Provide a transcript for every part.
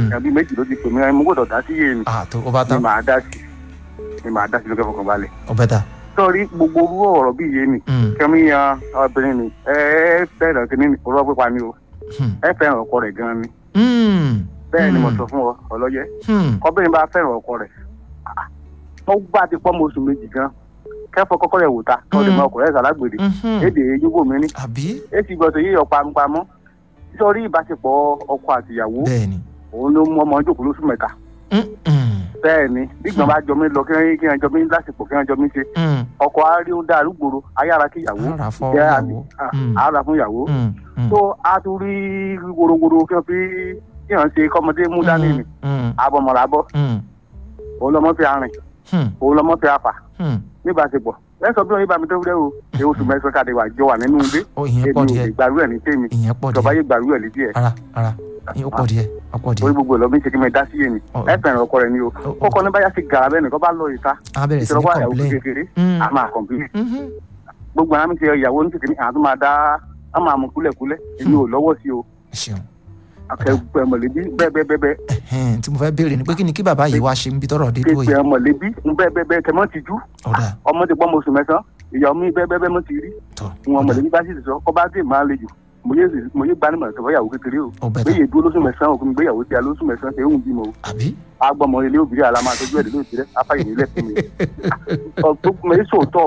Mm. ẹbí méjì ló ti pè mí mo gbọ́dọ̀ dá sí yé mi ah tó o bá ni tán màá dá sí ni màá dá sí lókè fọkàn balẹ̀ o bẹ ta. sọrí gbogbo orú ọ̀rọ̀ bí yé mi Mm, kẹmí yan obìnrin mi ẹ ẹ fẹ́ràn kínní ni òrọ̀ pípa ni o hmm, ẹ fẹ́ràn ọkọ rẹ̀ gan ni hmm, bẹ́ẹ̀ ni mo Mm. sọ fún ọ ọlọ́yẹ hmm, kọ́bìnrin bá fẹ́ràn ọkọ rẹ̀ ah, wọ́n gbà ti pọ́ mọ́ oṣù méjì gan kẹ́fọ́ kọ́kọ́ rẹ̀ wò ta kọ́ lè Mm. mọ ọkùnrin ẹ̀ sàlágbèrè mhm. èdè yíwò mi ní àbí èsì gbọ́dọ̀ yíyọ pamọ́ sọrí ìbáṣepọ̀ ọkọ àtìyàwó bẹ́ẹ̀ ni. òun ló mú ọmọ jókòó lóṣù mẹ́ta Mm, mm, bẹ́ẹ̀ ni nígbà bá jọ mí lọ kí wọ́n kí wọ́n jọ mí lásìkò kí wọ́n jọ mí ṣe mm. ọkọ arí ó dá arúgbòrò ayára kí ìyàwó ara fọ jẹ́ ìyàwó. Mm, àárà fún ìyàwó mm, mm. tó a tún rí worowóró kí wọ́n fi kí wọ́n ṣe kọ́mọdé mú dání ni Mm, abọ́mọ̀lá bọ́ mm, òun lọ́mọ fi arìn mm, òun lọ́mọ fi afà mm. níbàṣepọ̀ ẹ sọ bí wọn yé bá mi tó wúlẹ̀ o èyí oṣù mẹ́sàn-án káde wà jọ wà nínú ilé ó ìyẹn èmi pọ̀ ò díẹ̀ lè gbàrú ẹ̀ ní tèmi ìyẹn pọ̀ ìjọba díẹ̀ yé gbàrú ẹ̀ ní díẹ̀ ara ara ìyẹn ó pọ̀ díẹ̀ ó pọ̀ orí díẹ̀. gbogbo ẹ̀ lọ́mí ṣe kí mi dá sí yé ni Ọ̀- ẹ fẹ̀ràn ọkọ rẹ̀ ni o ó- kọ́kọ́ ní báyà sí gàrà bẹ́ẹ̀ nìkan bá lọ ìta a bẹ̀rẹ̀ sí ní ìṣòro wà ìyàwó complain. kékeré Mm, a máa kọ̀m̀pìlì mhm. gbogbo àwọn mi ti ìyàwó ní tètè ní àwọn tó máa dá a máa mú kúlẹ̀kúlẹ̀ èmi ò lọ́wọ́ sí o ẹ ṣeun akẹ́gbẹ́ mọ̀lẹ́bí bẹ́ẹ̀ bẹ́ẹ̀ bẹ́ẹ̀ bẹ́ẹ̀ Ẹhẹ́n, tí mo fẹ́ béèrè ni pé kí ni kí bàbá yìí wá ṣe ń bí tọrọ dé dúró yìí. kéèké mọ̀lẹ́bí bẹ́ẹ̀ bẹ́ẹ̀ bẹ́ẹ̀ kẹ́mọ́ ti jú ọ̀dà ọmọ ti pọ́ mọ oṣù mẹ́sàn-án ìyàwó mi bẹ́ẹ̀ bẹ́ẹ̀ bẹ́ẹ̀ mo ti rí tọ̀ wọn ọ̀dà mọ̀lẹ́bí bá sì sọ kọ́ bá dé máa le jù mo yé mo yé gbanimọ̀ sọ̀rọ̀ ìyàwó kékeré o ó bẹ̀ tán gbéyè dúró lóṣù mẹ́sàn-án òkú mi gbéyàwó tí a lóṣù mẹ́sàn-án ṣe é hùn bímọ o àbí. agbọmọ ilé òbí àlá máa tọjú ẹ̀dẹ̀ lóòtí rẹ afáyè nílẹ̀ fún mi ọgbọ́n mi sòótọ́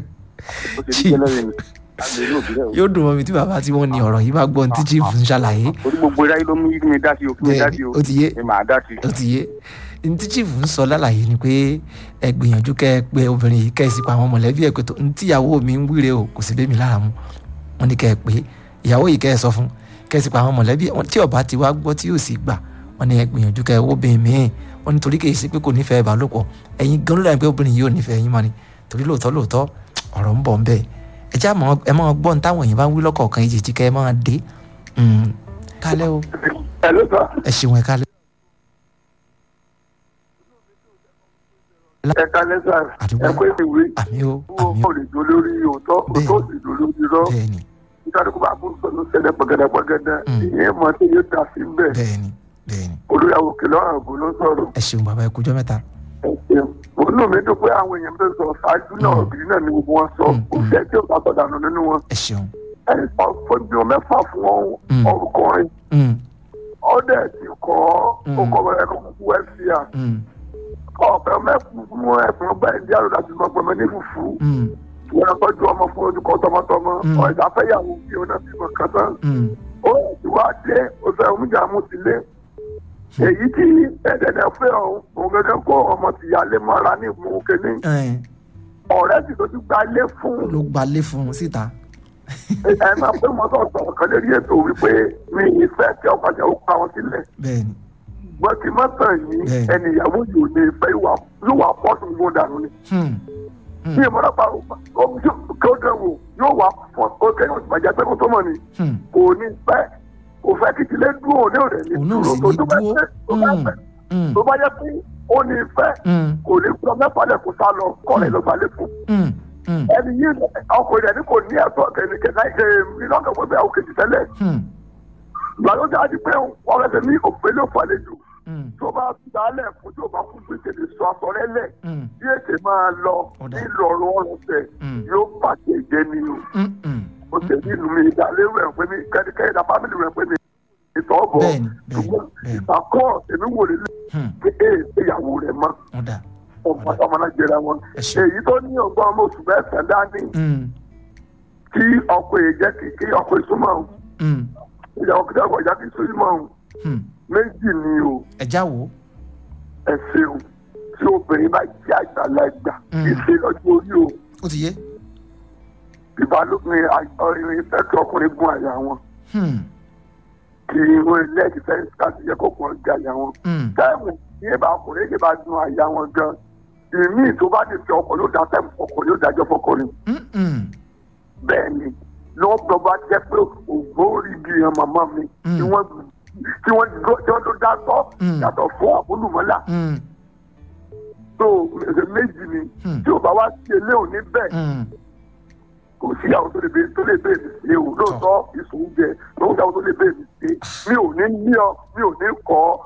ó ṣe ní jẹ́lẹ́rìí ni àgbẹ̀ ilé òbí rẹ o yóò dùn mọ́ mi tí bàbá tí wọ́n ní ọ̀rọ̀ yìí bá gbọ́ ohun tí chief ń ṣàlàyé. torí gbogbo iráyé ló mú kí mi dá sí o kí mi dá sí o ó ti yé ẹ máa dá sí ó ti yé ní tí chief ń sọ lálàyé ni pé ẹ gbìyànjú kẹ ẹ pé obìnrin yìí kẹ ẹ sì pa àwọn mọ̀lẹ́bí ẹ pé tó ní tíyàwó mi ń wíre o kò sì bẹ́ mi lára mu wọ́n ní kẹ ẹ pé ìyàwó yìí kẹ ẹ sọ fún kẹ ẹ sì pa àwọn mọ̀lẹ́bí wọn tí ọba ti wá gbọ́ tí yóò sì gbà wọ́n ní ẹ gbìyànjú kẹ ẹ wó bẹ́ẹ̀ mìíràn wọ́n ní torí kì í ṣe pé kò nífẹ̀ẹ́ ìbálòpọ̀ ẹ̀yin gan ló dà pé obìnrin yìí ò nífẹ̀ẹ́ yín mọ́ ni torí lóòótọ́ lóòótọ́ ọ̀rọ̀ ń bọ̀ ń bẹ́ẹ̀ ẹ já mọ́ ẹ máa gbọ́ ní táwọn èèyàn bá ń wí lọ́kọ̀ọ̀kan ìjèjì kẹ ẹ máa dé Mm. kálẹ́ o ẹ ló sọ ẹ ṣeun ẹ kálẹ́ ẹ kálẹ́ sà Àdúgbò. ẹ kó èsì wí àmì o owó àmì o kò lè jó lórí òótọ́ Bẹ́ẹ̀. òótọ́ sì jó lórí irọ́ bẹ́ẹ̀ni nítorí kó bá bú sọ̀nù sẹ́lẹ̀ pọ̀gẹ́dẹ́pọ̀gẹ́dẹ́ Mm. ìyẹn mọ̀ tí yóò dà sí bẹ́ẹ̀ bẹ́ẹ̀ni bẹ́ẹ̀ni olùyàwó kìlọ̀ ààbò ló sọ̀rọ̀ ẹ ṣeun bàbá ẹ kújọ́ mẹ́ta òun náà mi dùn pé àwọn èèyàn tó sọ ṣáájú náà Mm. òbí náà ni gbogbo wọn sọ Mm, kò mm. sẹ́ tí ò bá sọ̀dà nù nínú wọn ẹ ṣeun ẹ sọ fojú mẹ́fà fún Mm. ọkùnrin Mm, ọdẹ ti kọ́ Mm. ọkọ̀ ẹ̀kọ́ kúkú ẹ̀fíà mm, ọ̀fẹ́ mẹ́fù fún ẹ̀fún ọgbà ẹ̀dí àròdà tí wọ́n pẹ̀mẹ́ ní fùfú mm, wọn tọ́jú ọmọ fún ojúkọ tọmọtọmọ Mm. ọ̀ẹ̀dá fẹ́yàwó bí ó náà bímọ kan tán mm, ó ti wá dé oṣù ẹ̀mújà mú ti lé èyí tí ẹ̀dẹ̀dẹ̀ fẹ́ ọ̀hún òun gẹ́gẹ́ kó ọmọ tìyálé mọ́ra ní ìmú kínní ẹ ọ̀rẹ́ sì tó ti gba ilé fún ló gbalé fún un síta ẹ máa pé mo sọ sọ̀rọ̀ kan lórí ètò wípé mi ìfẹ́ tí ọkọ̀ àjà ó pa wọn sílẹ̀ bẹ́ẹ̀ni gbọ́n kí má tàn yín Bẹ́ẹ̀ni. ẹni ìyàwó yìí ò ní ìfẹ́ yóò wà pọ́ọ̀tù gbọ́n dànù ni Hmm, bí ìmọ̀ràn pa kí ó dẹ̀wò yóò wà pọ́ọ̀tù ó kẹ́yìn òtún bàjẹ́ pé kó tó mọ̀ ni hmm, kò ní fẹ́ kò fẹ́ kí tilé dúró òní òde ní òun náà sì dúró ní tó bá dúró fẹ́ tó bá Hmm, fẹ́ hmm, tó bá yẹ pé ó ní fẹ́ hmm, kò ní kúrò mẹ́fà lẹ̀ kó sá lọ kọ́ rẹ̀ ló gba lẹ́kọ̀ọ́ hmm, hmm, ẹni yìí ọkùnrin rẹ̀ ní kò ní ẹ̀tọ́ kẹ̀kẹ́ náà ṣe nílọ́kẹ̀ fún bẹ́ẹ̀ òkè tẹ́lẹ̀ hmm, ìgbà tó ti àdí pé wọ́n rẹ̀ ní òpin ló fàlejò hmm, tó bá dálẹ̀ fún tí ò bá fún gbèsè lè sọ aṣọ rẹ̀ lẹ̀ hmm, bí ètè máa lọ Ọ̀dà. nílọrọ ọrùn tẹ̀ Mm. yóò bàjẹ́ jẹ́ ni o hmm, hmm. ó ṣe ní ìlú mi ìdálérò ẹ̀ pé mi kẹ́nikẹ́ni na fámìlì rẹ̀ pé mi ìtọ́ bọ̀ Bẹ́ẹ̀ni, bẹ́ẹ̀ni, ṣùgbọ́n bẹ́ẹ̀ni. ìgbàkọ́ èmi wò lè Hmm, pé ee ìyàwó rẹ̀ mọ́ ọ̀dà ọmọ ọmọ náà jẹra wọn Ẹ ṣé. èyí tó ní ọgbọ́n ọmọ oṣù mẹ́sàn-án dání Hmm, kí ọkọ èyí jẹ́ kí kí ọkọ ìsúnmọ́ ọ̀hún hmm, ìyàwó kí ọkọ ìjà kí ìsúnmọ́ ọ̀hún hmm. méjì ni o ẹ já wo ẹ ṣeun tí obìnrin bá jẹ́ àgbàlagbà Mm. kì í ṣe lọ́jọ́ orí o ó ti yé ìbálòpọ̀ ìrìn ìfẹ́ kí ọkùnrin gun àyà wọn Hmm, kí wọ́n lẹ́ẹ̀kì fẹ́ káàdì yẹ kó kàn gé àyà wọn. hmm, táìmù ní ìbá ọkùnrin yìí bá gun àyà wọn gan ìmí tó bá ti fi ọkọ̀ yóò dá táìmù ọkọ̀ yóò dájọ́ fọkùnrin hmm, hmm, bẹ́ẹ̀ ni lọ́pọ̀ bá jẹ́ pé ògbórí bí i màmá mi Mm. tí wọ́n tí wọ́n tí wọ́n tó dá sọ́ Mm. yàtọ̀ fún àbúlùmọ́là hmm, tó méjì ni Mm. tí ò bá wá sí ilé òní bẹ́ẹ̀ hmm. kò sí àwọn tó lè bẹ tó lè bẹ mi ṣe o lóòótọ́ ìṣòwò jẹ lóòótọ́ àwọn tó lè bẹ mi ṣe mi ò ní ní ọ mi ò ní kọ́